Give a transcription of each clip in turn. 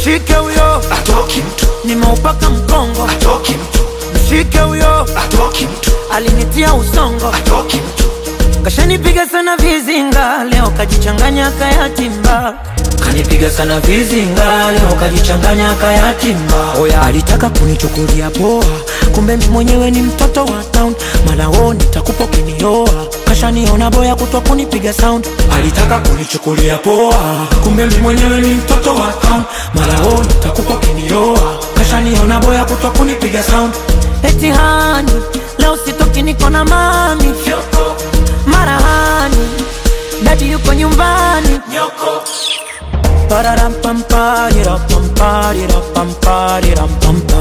mshike huyo atoki mtu nimeupaka mkongo atoki mtu mshike huyo atoki mtu alinitia usongo atoki mtu kashanipiga sana vizinga leo kajichanganya kayatimba kanipiga sana vizinga leo kajichanganya kayatimba oya alitaka kunichukulia poa kumbe mimi mwenyewe ni mtoto wa town malao nitakupa ukinioa kashaniona boya kutwa kunipiga sound alitaka kunichukulia poa kumbe mimi mwenyewe ni mtoto wa town malao nitakupa ukinioa kashaniona boya kutwa kunipiga sound eti hani leo sitoki niko na mami marahani dadi yuko nyumbani Pararampamparirapamparirampamparirampa.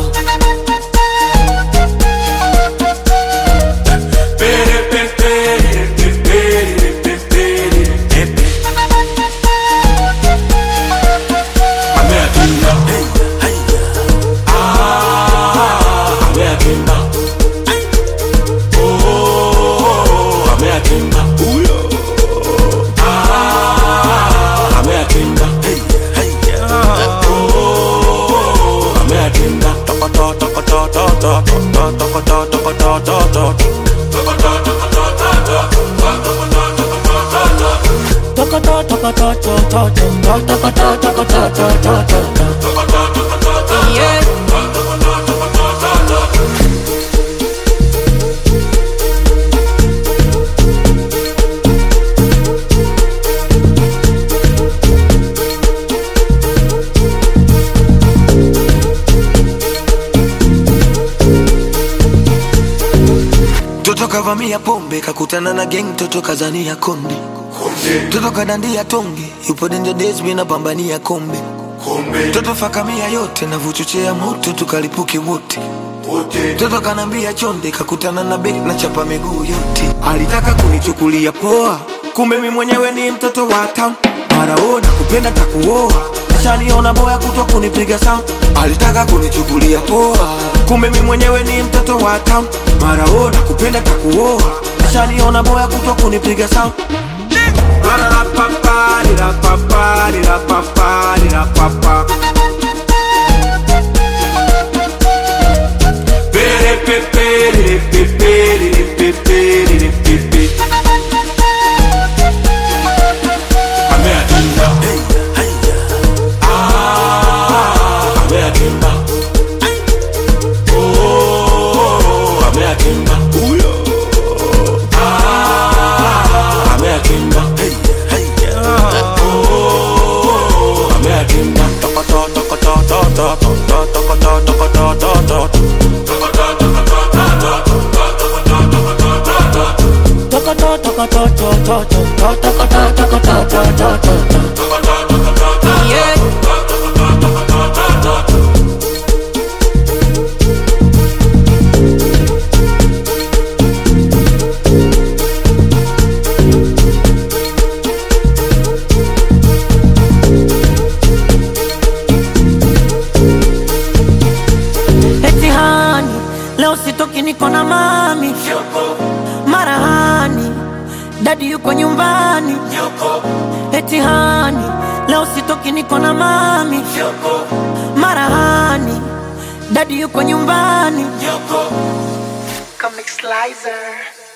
Yeah. Toto kavamia pombe kakutana na gang, toto kazania konde, toto kadandia tonge, yupo danger days, mina pambania kombe, toto fakamia yote na vuchochea moto, tukalipuke wote Toto kanambia chonde, kakutana na bek na chapa miguu yote. Alitaka kunichukulia poa, kumbe mi mwenyewe ni mtoto wa town. Maraona kupenda takuoa, ashaniona boya kutwa kunipiga sound. Alitaka kunichukulia poa, kumbe mi mwenyewe ni mtoto wa town. Maraona kupenda takuoa, ashaniona boya kutwa kunipiga sound. Yeah. Eti hani leo sitoki niko na mami marahani dadi yuko nyumbani eti hani leo sitoki niko na mami marahani dadi yuko nyumbani Comic Slicer.